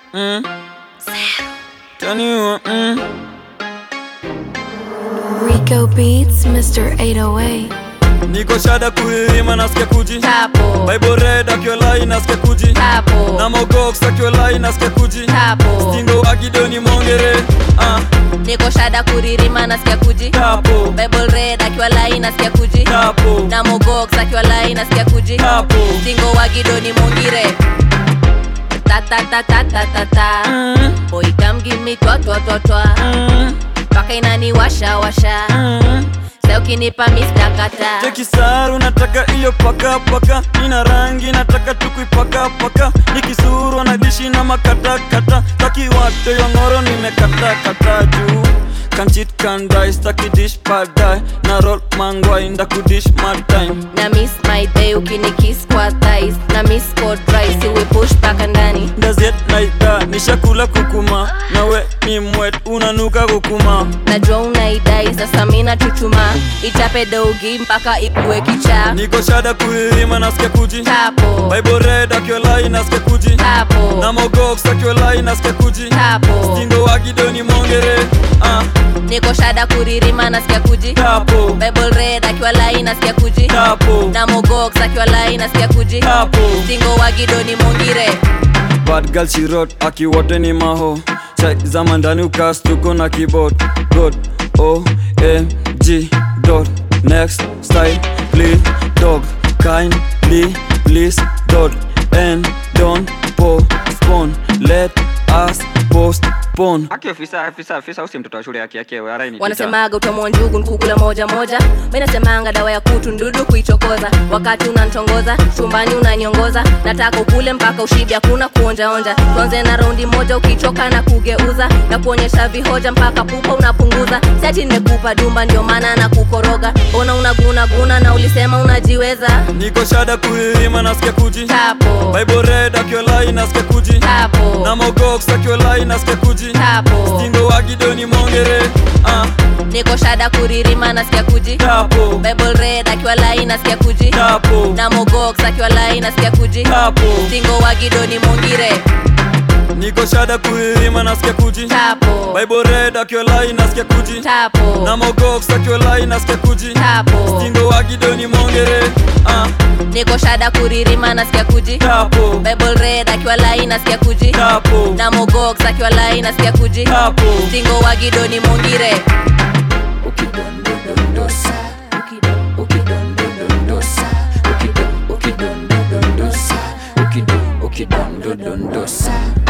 mm. Taniwa, mm. Rico Beats, Mr. 808. Niko shada kuirima nasikia kuji Tapo, Bible red akiwa lai nasikia kuji tapo, na mogox akiwa lai nasikia kuji tapo. Stingo akidoni mongere ah. Niko shada kuririma nasikia kuji. Tapo, Bible red akiwa lai nasikia kuji. tapo, Na Mogox akiwa lai nasikia kuji. tapo Singo wa Gidoni Mongire. Ta ta ta ta ta ta ta. mm. Boy come give me twa twa twa twa. Mm. Paka inani washa washa. Mm. Sasa ukinipa Mr. Kata. Tekisaru nataka iyo paka paka, ina rangi nataka tukuipaka paka, nikisuru na dishi na makatakata, taki wate yongoro nimekata kata juu Kanchit kandai staki dish padai na roll mangwai ndakudish my time Na miss my day ukinikiss kwa thighs. Na miss code rice iwe push paka ndani. ndaziet naida nishakula kukuma nawe ni mwet unanuka kukuma Najua unaidai sasa mina chuchuma. Ichape dogi mpaka ikue kichaa. niko shada kuirima nasikia kuji Tapo, Bible red akiwa lai nasikia kuji tapo, na mogox akiwa lai nasikia kuji tapo. Stingo wakidoni mongere ah. Niko shada kuririma nasikia kuji. Tapo, Bible red akiwa lai nasikia kuji. tapo, Na Mogox akiwa lai nasikia kuji. tapo Singo wa Gidoni Mongire. Bad girl she wrote aki wote ni maho Check zama ndani ukastuko na keyboard God O M G dot Next style please dog Kindly please dot And don't postpone Let us postpone Aki ofisa ofisa ofisa usi mtoto wa shule yake yake warai ni wanasemaga utamwa njugu nkukula moja moja mi nasemanga dawa ya kutu ndudu kuichokoza wakati unanchongoza chumbani unaniongoza nataka ukule mpaka ushibi hakuna kuonjaonja tuanze na raundi moja ukichoka na kugeuza na kuonyesha vihoja mpaka pupa unapunguza sati nimekupa dumba ndio maana na kukoroga mbona unagunaguna na ulisema unajiweza Niko shada kuirima nasikia kuji tapo Bible red akiwa lai nasikia kuji tapo na mogox akiwa lai nasikia kuji tapo Stingo wakidoni mongere ah. niko shada kuririma nasikia kuji Tapo, Bible red akiwa lai nasikia kuji tapo, na Mogox akiwa lai nasikia kuji tapo Singo wa Gidoni Mongire Niko shada kuirima nasikia kuji Tapo Bible red akiwa lai nasikia kuji Tapo na mogox akiwa lai nasikia kuji Tapo Stingo wakidoni mongere ah. Niko shada kuririma nasikia kuji Tapo, Bible red akiwa lai nasikia kuji tapo, na Mogox akiwa lai nasikia kuji tapo Singo wa Gidoni Mongire ukidondodondosa ukidondodondosa ukidondodondosa ukidondodondosa